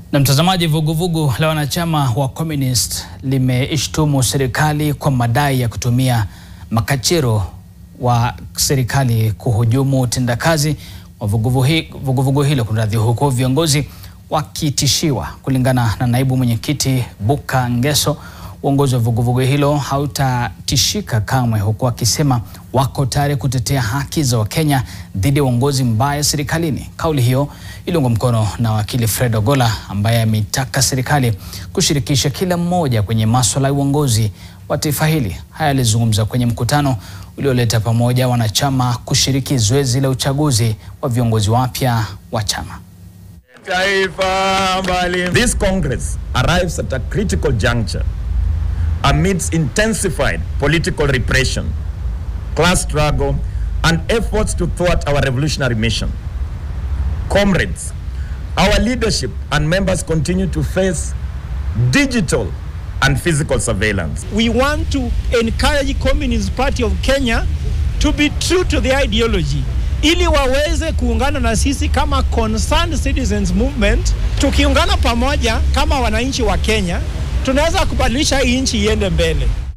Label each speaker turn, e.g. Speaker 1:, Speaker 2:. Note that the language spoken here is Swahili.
Speaker 1: Na mtazamaji, vuguvugu la wanachama wa Communist limeishtumu serikali kwa madai ya kutumia makachero wa serikali kuhujumu utendakazi wa vuguvugu hi, vuguvugu hilo kunradhi, huku viongozi wakitishiwa. Kulingana na naibu mwenyekiti Buka Ngeso, uongozi wa vuguvugu hilo hautatishika kamwe, huku akisema wako tayari kutetea haki za Wakenya dhidi ya uongozi mbaya serikalini. Kauli hiyo iliungwa mkono na wakili Fred Ogola ambaye ameitaka serikali kushirikisha kila mmoja kwenye masuala ya uongozi wa taifa hili. Haya alizungumza kwenye mkutano ulioleta pamoja wanachama kushiriki zoezi la uchaguzi wa viongozi wapya wa chama.
Speaker 2: This Congress arrives at a critical juncture amidst intensified political repression, class struggle, and efforts to thwart our revolutionary mission. Comrades, our leadership and members continue to face digital and physical surveillance.
Speaker 3: We want to encourage Communist Party of Kenya to be true to the ideology ili waweze kuungana na sisi kama concerned citizens movement. Tukiungana pamoja kama wananchi wa Kenya, tunaweza kubadilisha hii nchi iende mbele.